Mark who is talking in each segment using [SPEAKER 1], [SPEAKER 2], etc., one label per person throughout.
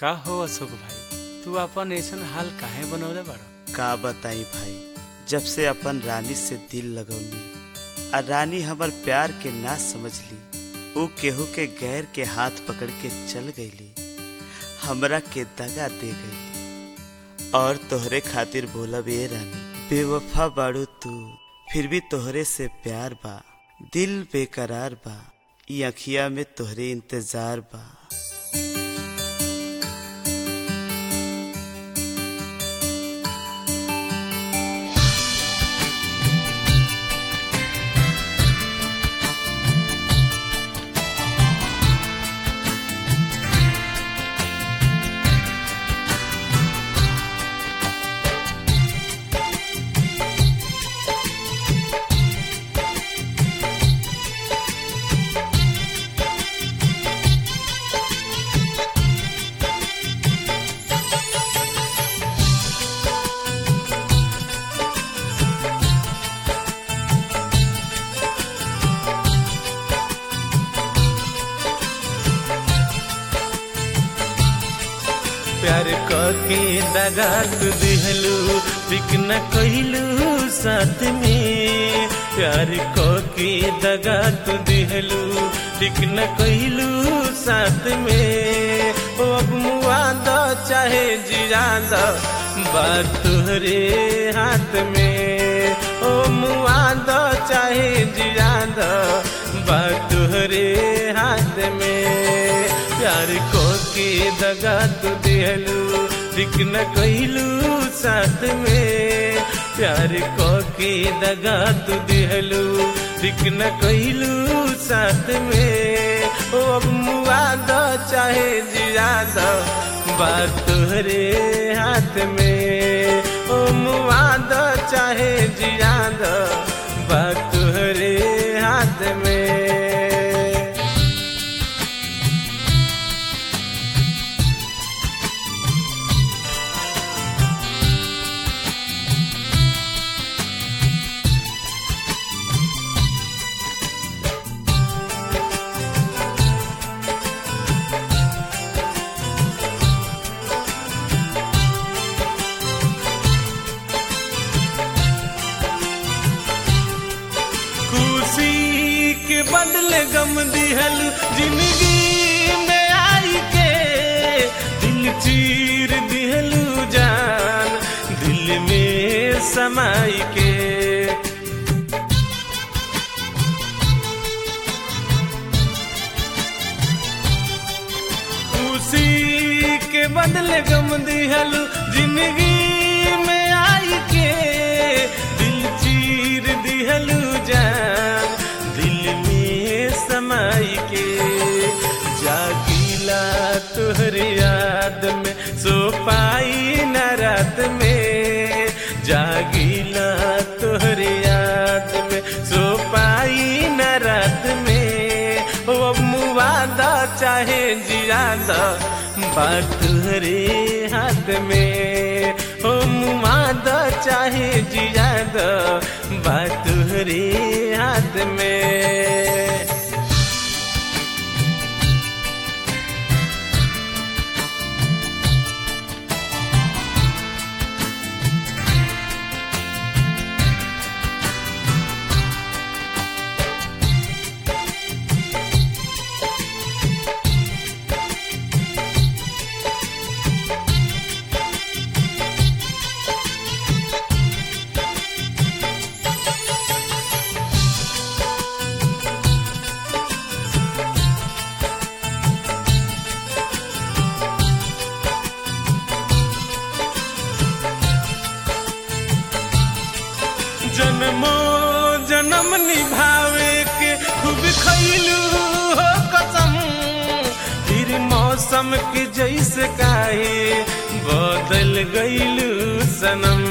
[SPEAKER 1] का हो अशोक भाई तू अपन ऐसन हाल काहे बनवले बाड़ा
[SPEAKER 2] का बताई भाई जब से अपन रानी से दिल लगौली आ रानी हमर प्यार के ना समझली ऊ केहू के गैर के हाथ पकड़ के चल गईली हमरा के दगा दे गईली और तोहरे खातिर बोला बे रानी बेवफा बाड़ू तू फिर भी तोहरे से प्यार बा दिल बेकरार बा ई अखिया में तोहरे इंतजार बा
[SPEAKER 3] प्यार के दगा तू दिहलू बिक न कइलू साथ में प्यार के दगा तू दिहलू बिक न कइलू साथ में ओ अब मुआ दो चाहे जिरा दो बात तुहरे हाथ में ओ मुआ दो चाहे जिरा दो बात तुहरे हाथ में प्यार को के दगा तू दिहलू दिख न कइलू साथ में प्यार को के दगा तू दिहलू दिख न कइलू साथ में ओ अब मुआ दो चाहे जिया दो बात तुहरे हाथ में ओ मुआ दो चाहे जिया दो बात तुहरे हाथ में खुशी के बदले गम दिहल जिंदगी में आई के दिल चीर दिहलू जान दिल में समाई के खुशी के बदले गम दिहल जिंदगी में आई के दिल चीर दिहलू जान दिल में समाई के जागीला तुहर याद में सो पाई न रात में जागीला तुहर याद में सो पाई न रात में ओ अब मुवादा चाहे जियादा बात तुहरे हाथ में ओ मुवादा चाहे जियादा बात तुहरे हाथ में जन्मो जन्म निभावे के खूब खैलू हो कसम फिर मौसम के जैसे काहे बदल गईलू सनम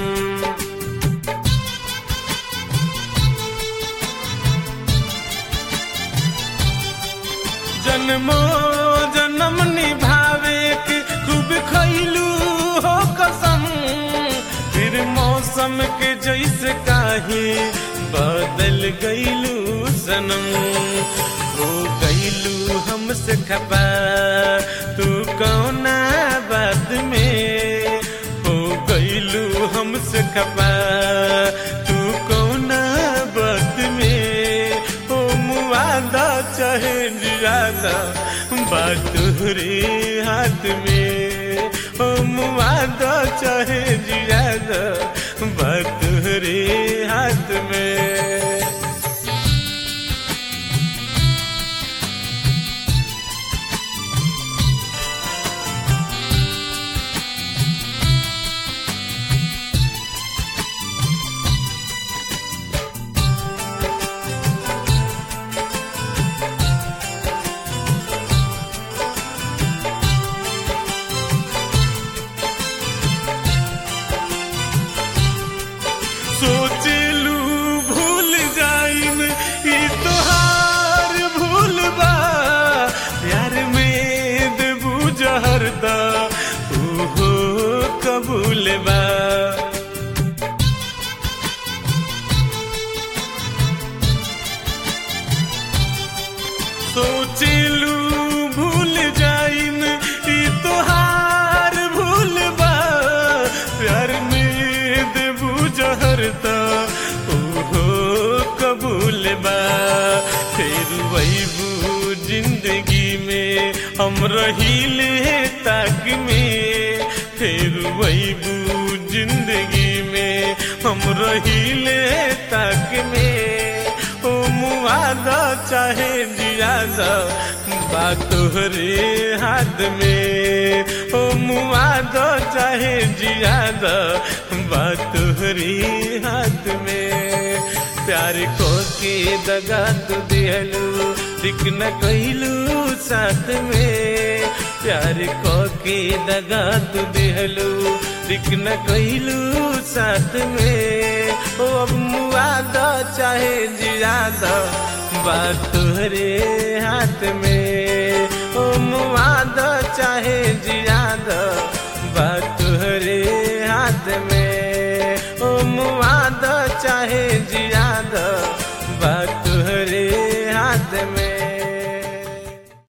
[SPEAKER 3] जन्मो जन्म निभावे के खूब खैलू हो कसम फिर मौसम के जैसे काहे बदल गईलू सनम हो गईलू हमसे खपा तू कौना खपा तू कौना बात में ओ मुआदा चाहे जियादा बात रे हाथ में ओ मुआदा चाहे जियादा बात रे हाथ में सोचलू भूल जाइम ई तोहार भूल बा प्यार में देबू जहरदा ओहो कबूल बा सोचलू भूल जाइम ई तोहार भूल बा प्यार में देबू जहरता ओहो कबूल बा फिर वैबू जिंदगी में हम रहीले ताक में फिर वैबू जिंदगी में हम रहीले ताक में ओ मुआदा चाहे जियादा बात तोहरे हाथ में ओ मुआदा चाहे जियादा बात तोहरे हाथ में प्यार को के दगा तू दिहलू दिख न कहलू साथ में प्यार को के दगा तू दिहलू दिख न कहलू साथ में ओ अब मुआदा चाहे जियादा बात तोहरे हाथ में ओ मुआदा चाहे जियादा बात तोहरे हाथ में ओ मुआदा चाहे जिया